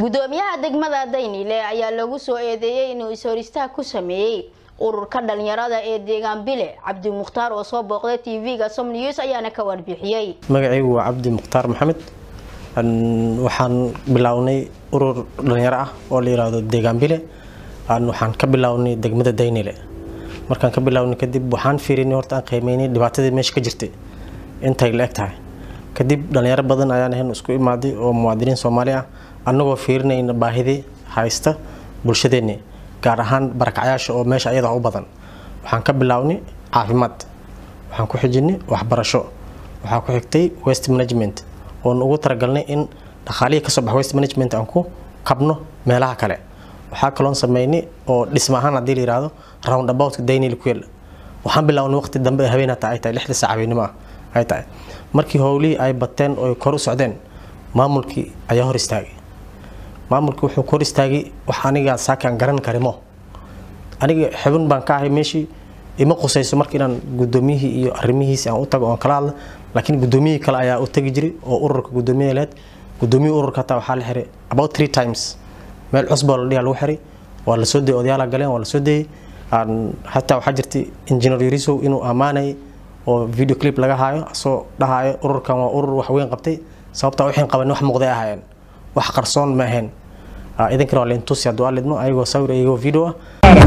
gudoomiyaha degmada daynile ayaa lagu soo eedeeyey inuu is-horistaag ku sameeyey ururka dhalinyarada ee deegaan bile cabdi mukhtaar oo soo booqday tv-ga som news ayaana ka warbixiyey magacaygu waa cabdi mukhtaar maxamed waxaan bilownay urur dhalinyaro ah oo la yiraahdo deegaan bile waxaan ka bilownay degmada daynile markaan ka bilownay kadib waxaan fiirinay horta aan qiimeynay dhibaatadii meesha ka jirtay intay la eg tahay kadib dhalinyaro badan ayaan ahayn isku imaaday oo muwaadiniin soomaali ah annagoo fiirinayna baahidii haysta bulshadeenni gaar ahaan barakacyaasha oo meesha ayada u badan waxaan ka bilownay caafimaad waxaan ku xijinay waxbarasho waxaa ku xigtay west management oon ugu talagalnay in dhaqaalihii kasoo baxa west management aan ku kabno meelaha kale waxaa kaloon sameynay oo dhisma ahaan haddii la yihahdo round aboutka daynil ku yaala waxaan bilownay waqti dambe habeen hataa ay tahay lixda saac habeenimo ah ay tahay markii howlihii ay bateen oo kor u socdeen maamulkii ayaa hor istaagay maamulkii wuxuu kor istaagay wax aniga saakaan garan karimo aniga xubin baan ka ahay meeshii ima qusayso marka inaan gudoomiyihii iyo arrimihiisi aan u tago oon kala hadla laakiin gudoomiyihii kale ayaa u tagi jiray oo ururka gudoomiyaha leed gudoomiyihii ururka hataa waxaa la xiray about three times meel cusboo la dhigaa lagu xiray waa la soo dayay odayaala galeen waa la soo dayay hataa waxaa jirtay engineer yarisow inuu ammaanayay oo video clip laga haayo asoo dhahaayo ururkan waa urur wax weyn qabtay sababtaa waxaan qaban wax muuqday ahaayeen wax qarsoon ma ahayn idinkana waa laintusi hadduu alidmo ayagoo sawir ayagoo video ah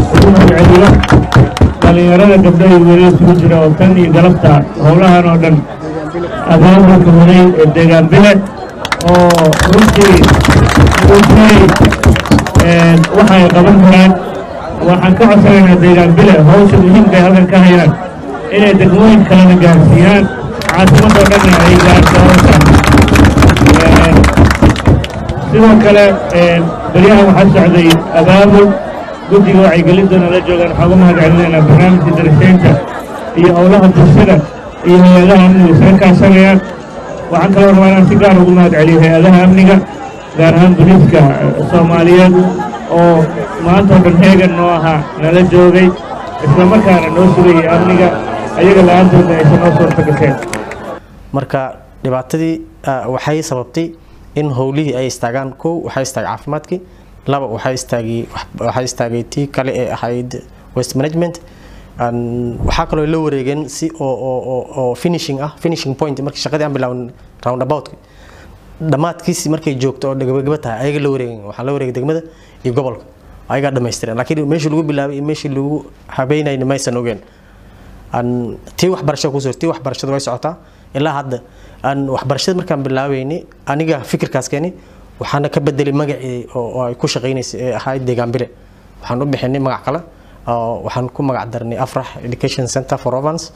dhalinyarada gabdho iyo wiilal isugu jira oo tan iyo galabta howlahan oo dhan abaabulka waday ee deegaan bile oo runtii muujiyey waxa ay qaban karaan waxaan ka codsanaynaa deegaan bile hawsha muhiimka ay halkan ka hayaan inay degmooyin kalena gaarsiiyaan caasimadoo dhanna ay gaarto hawshan sidoo kale beryahan waxaa socday abaabul guddiga wacyigelintoona la joogaan waxaa uga mahad celinaynaa barnaamijka daraseynta iyo howlaha bulshada iyo hay-adaha amniga isla kaashanayaan waxaan kaloo rabaa inaan si gaar ugu mahad celiyo hay-adaha amniga gaar ahaan booliiska soomaaliyeed oo maanta oo dhan heegan noo ahaa nala joogay isla markaana noo sugayay amniga ayaga la-aantoodna aysan noo suurta gasheen marka dhibaatadii waxay sababtay in howlihii ay istaagaan kow waxaa istaagay caafimaadkii laba waxaa istaagay waxaa istaagay tii kale ee ahayd west management waxaa kaloo la wareegeen si oo oo oo finishing ah finishing point markii shaqadii aan bilaawin round about dhammaadkiisi markay joogto oo gabagaba tahay ayaga la wareegeen waxaa la wareegay degmada iyo gobolka ayagaa dhamaystireen laakiin meeshii lagu bilaabay iyo meeshii lagu habeynayna maysan ogeen tii waxbarashada kusoo tii waxbarashada way socotaa ilaa hadda waxbarashada markaan bilaabeynay aniga fikirkaas keeni waxaana ka bedelay magacii oo ay ku shaqeynaysay ee ahayd deegaan bile waxaan u bixinay magac kale waxaan ku magac darnay afrax education center for ovans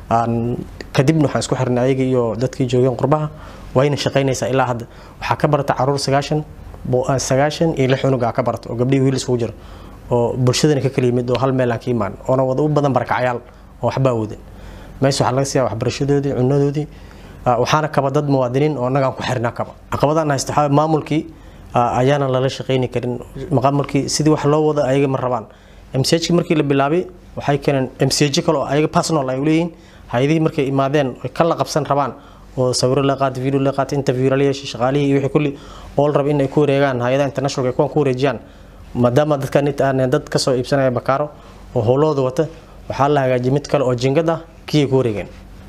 kadibna waxaan isku xirnay ayaga iyo dadkii joogeen qurbaha wayna shaqeynaysaa ilaa hadda waxaa ka barata caruur sagaashan sagaashan iyo lix unuga ka barata oo gabdhihii wiil isugu jira oo bulshadana ka kala yimid oo hal meel aan ka imaan oona wada u badan barakacyaal oo waxbaa wadan meesha waxaa laga siiyaa waxbarashadoodii cunadoodii waxaana kaba dad muwaadiniin oo annagaan ku xirnaa kaba caqabadaan haysta waxaa maamulkii ayaana lala shaqeyni karin maamulkii sidii wax loo wado ayaga ma rabaan mchkii markii la bilaabay waxay keeneen mch kale oo ayaga personal ay leeyihiin hay-adihii markay imaadeen oy ka la qabsan rabaan oo sawiro la qaatay video la qaatay interview la yeeshay shaqaalihii iyo wixii kulli oo la raba in ay ku wareegaan hay-adaha international ay kuwan ku wareejiyaan maadaama dadkan aan dad kasoo iibsanaya bakaaro oo howlahooda wata waxaa la hagaajiyay mid kale oo jingad ah kii ay ku wareegeen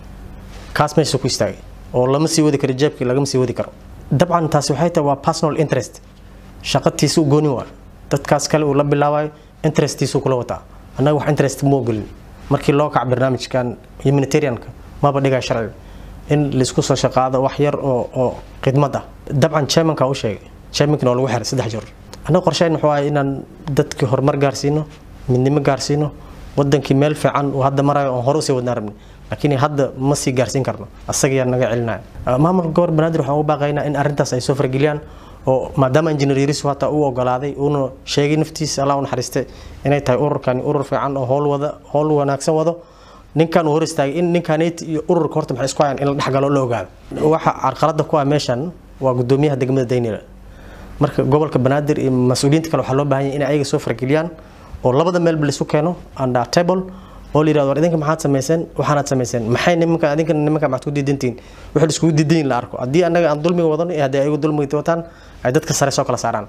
kaas meesha ku istaagay oo lama sii wadi karo jeebkii lagama sii wadi karo dabcan taasi waxay tahay waa personal interest shaqatiisu gooni waa dadkaas kale uu la bilaabayo interestiisu kula wataa annaga wax interest moo gelin markii loo kac barnaamijkan humanitarianka maba dhigaa sharciga in laisku soo shaqaado wax yar oo oo khidmad ah dabcan chairmanka u sheegay chairmankina waa lagu xiray saddex jeer annaga qorsheyn wuxuu ahay inaan dadkii horumar gaarsiino midnimo gaarsiino wadankii meel fiican uu hadda marayo oon hore usii wadnaa rabni laakiin hadda ma sii gaarsiin karno asagayaa naga celinaya maamulka gobor banaadir waxaan u baaqaynaa in arrintaas ay soo fargeliyaan oo maadaama engineer yarisu hataa uu ogolaaday uuna sheegay naftiisa allah u naxariiste inay tahay ururkani urur fiican oo howl wada howl wanaagsan wado ninkan uu hor istaagay in ninkaneet iyo ururka horta maxay isku hayaan in la dhexgalo la ogaado waxa carqalada ku ah meeshan waa gudoomiyaha degmada daynila marka gobolka banaadir iyo mas-uuliyiinta kale waxaa loo baahan yahay in ayaga soo fargeliyaan oo labada meelba laisu keeno under table oo la yirahdo war idinka maxaad samayseen waxaanaad samayseen maxay nimanka idinka nimanka maxaad ku diidantihiin wixii la iskugu diidan la arko haddii annaga aan dulmiga wadano iyo haddii ayagu dulmiga wataan ay dadka sare soo kala saaraan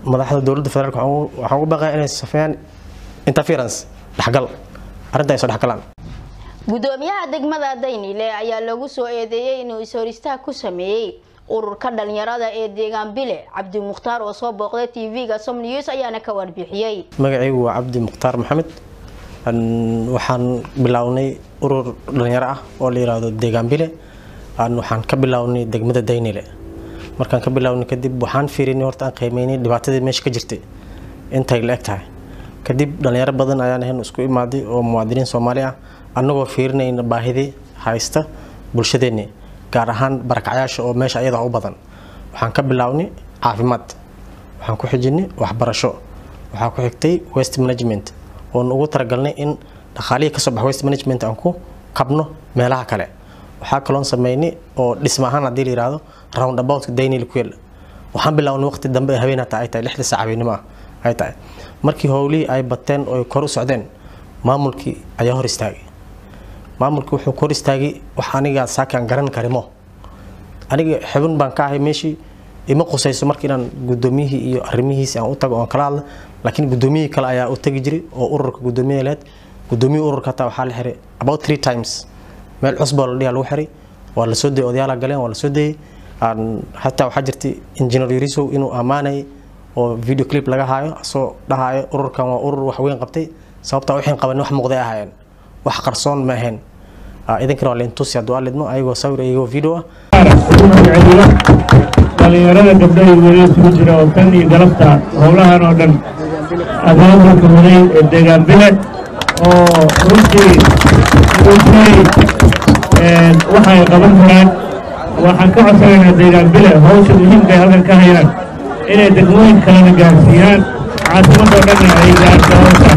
madaxda dowladda federaalk waxaan ugu baaqaya inay safeeyaan interference dhexgal arrinta ay soo dhexgalaan gudoomiyaha degmada daynile ayaa lagu soo eedeeyey inuu is-horistaag ku sameeyey ururka dhalinyarada ee deegaan bile cabdi mukhtaar oo soo booqday tv-ga som news ayaana ka warbixiyey magacaygu waa cabdi mukhtaar maxamed waxaan bilownay urur dhalinyaro ah oo la yiraahdo deegaan bile waxaan ka bilownay degmada daynile markaan ka bilownay kadib waxaan fiirinay horta aan qiimeynay dhibaatadii meesha ka jirtay intay la eg tahay kadib dhalinyaro badan ayaan ahayn isku imaaday oo muwaadiniin soomaali ah annagoo fiirinayna baahidii haysta bulshadeenni gaar ahaan barakacyaasha oo meesha ayada u badan waxaan ka bilownay caafimaad waxaan ku xijinay waxbarasho waxaa ku xigtay west management oon ugu talagalnay in dhaqaalihii kasoo baxa west management aan ku kabno meelaha kale waxaa kaloon sameynay oo dhisma ahaan haddii la yihahdo round about daynil ku yaala waxaan bilownay waqti dambe habeen hataa ay tahay lixda saac habeenimo ah ay tahay markii howlihii ay bateen oo kor u socdeen maamulkii ayaa hor istaagay maamulkii wuxuu kor istaagay wax aniga saakaan garan karimo aniga xubin baan ka ahay meeshii ima qusayso marka inaan gudoomiyihii iyo arrimihiisi aan u tago oon kala hadla laakiin gudoomiyihii kale ayaa u tagi jiray oo ururka gudoomiyaha leed gudoomiyihii ururka hataa waxaa la xiray about three times meel cusboo la dhiha lagu xiray waa la soo dayay odayaala galeen waa la soo dayay hataa waxaa jirtay engineer yarisow inuu ammaanayay oo video clip laga haayo asoo dhahaayo ururkan waa urur wax weyn qabtay sababtaa wixii qaban wax muuqday ahaayeen wax qarsoon ma ahayn idinkana waa laintusi hadduu alidmo ayagoo sawir ayagoo video ah dhalinyarada gabdho iyo wiilal isugu jira oo tan iyo galabta howlahan oo dhan abaabulka muday ee deegaan bile oo runtii muujinay waxa ay qaban karaan waxaan ka codsanaynaa deegaan bile hawsha muhiimka ay halkan ka hayaan inay degmooyin kalena gaarsiiyaan caasimadoo dhanna ay gaarto hawshan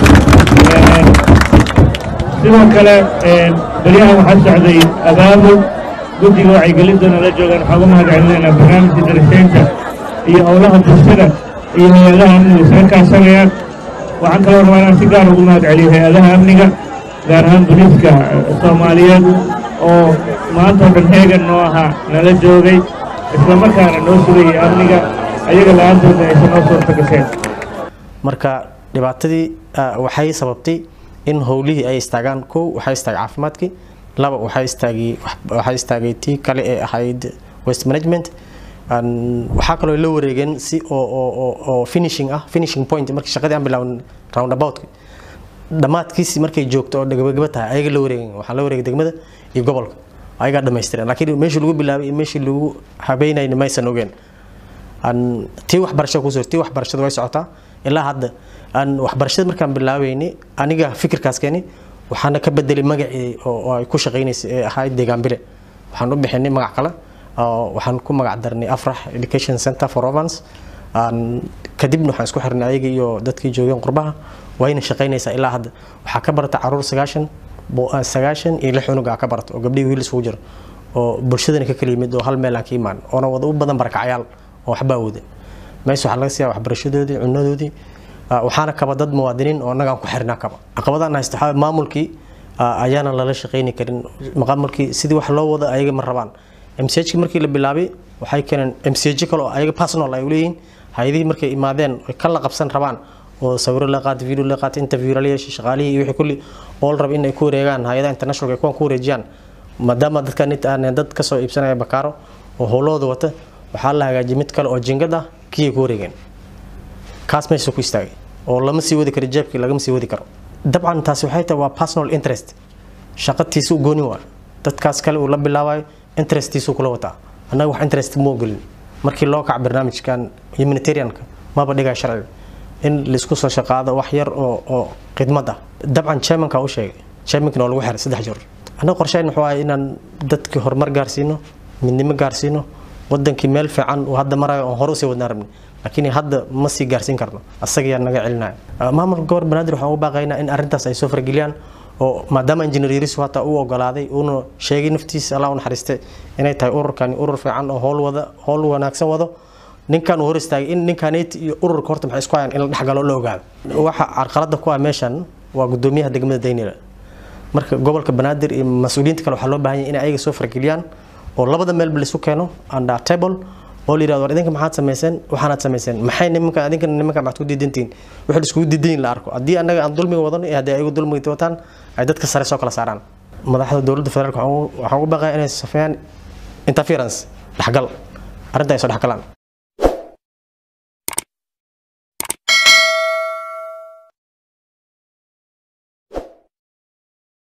sidoo kale beryahan waxaa socday abaabul guddiga wacyigelintoona la joogaan waxaa uga mahad celinaynaa barnaamijka darasaynta iyo howlaha bulshada iyo hay-adaha amniga isaga kaashanayaan waxaan kaloo rabaa inaan si gaar ugu mahad celiyo hay-adaha amniga gaar ahaan booliiska soomaaliyeed oo maanta oo dhan heegan noo ahaa nala joogay islamarkaana noo sugayay amniga ayaga la-aantoodna aysan noo suurta gasheen marka dhibaatadii waxay sababtay in howlihii ay istaagaan kow waxaa istaagay caafimaadkii laba waxaa istaagay waxaa istaagay tii kale ee ahayd west management waxaa kaloo la wareegeen si oo oo oo finishing ah finishing point markii shaqadii aan bilaawn roundabout dhammaadkiisi markay joogto oo gabagaba tahay ayaga la wareegeen waxaa la wareegay degmada iyo gobolka ayagaa dhamaystireen laakiin meeshii lagu bilaabay iyo meeshii lagu habeynayna maysan ogeen tii waxbarashada kusoo tii waxbarashada way socotaa ilaa hadda waxbarashada markaan bilaabeynay aniga fikirkaas keeni waxaana ka bedelay magacii oo ay ku shaqeynaysay ee ahayd deegaan bile waxaan u bixinay magac kale waxaan ku magac darnay afrax education center for ovans kadibna waxaan isku xirnay ayaga iyo dadkii joogeen qurbaha wayna shaqeynaysaa ilaa hadda waxaa ka barata caruur sagaashan sagaashan iyo lix unuga ka barata oo gabdhihii wiil isugu jira oo bulshadana ka kala yimid oo hal meel aan ka imaan oona wada u badan barakacyaal oo waxba awooda meesha waxaa laga siiyaa waxbarashadoodii cunadoodii waxaana kaba dad muwaadiniin oo annagaan ku xirnaa kaba caqabadaan haysta waxaa maamulkii ayaana lala shaqeyni karin maamulkii sidii wax loo wada ayaga ma rabaan mchki markii la bilaabay waxay keeneen mch kale oo ayaga personal ay leeyihiin hay-adihii markay imaadeen ka la qabsan rabaan oo sawiro la qaatay video la qaatay interview la yeeshay shaqaalihii iyo wixii kulli oo la raba in ay ku wareegaan hay-adaha international ay kuwan ku wareejiyaan maadaama dadka nit aan dad ka soo iibsanaya bakaaro oo howlahooda wata waxaa la hagaajiyay mid kale oo jingad ah kii ay ku wareegeen kaas meesha ku istaagay oo lama sii wadi karo jeebkii lagama sii wadi karo dabcan taasi waxay tahay waa personal interest shaqatiisa u gooni waa dadkaas kale uu la bilaabayo interestiisu kula wataa annaga wax interest ma ogolin markii loo kaca barnaamijkan humanitarianka maba dhigaa sharciga in laisku soo shaqaado wax yar oo oo khidmad ah dabcan chairmanka u sheegay chairmankina waa lagu xiray saddex jeer annaga qorsheyn wuxuu ahay inaan dadkii horumar gaarsiino midnimo gaarsiino wadankii meel fiican uu hadda marayo oon hore usii wadnaan rabni laakiin hadda ma sii gaarsiin karno asagaa naga celinaya maamulka gobor banaadir waxaan ugu baaqaynaa in arrintaas ay soo fargeliyaan oo maadaama injineer yarisu hataa uu ogolaaday uuna sheegay naftiisa allah u naxariiste inay tahay ururkani urur fiican oo howl wada howl wanaagsan wado ninkan uu hor istaagay in ninkaneyti iyo ururka horta maxay isku hayaan in la dhexgalo la ogaado waxa carqalada ku ah meeshan waa gudoomiyaha degmada daynila marka gobolka banaadir iyo mas-uuliyiinta kale waxaa loo baahan yahay inay ayaga soo fargeliyaan oo labada meelba laisu keeno under table oo la yirahdo war idinka maxaad samayseen waxaanaad samayseen maxay nimanka idinka nimanka maxaad ku diidantihiin wixii iskugu diidayin la arko haddii annaga aan dulmiga wadano iyo haddii ayagu dulmiga wataan ay dadka sare soo kala saaraan madaxda dowladda federaalka waxaan ugu baaqaya inay safeeyaan interference dhexgal arrinta ay soo dhexgalaan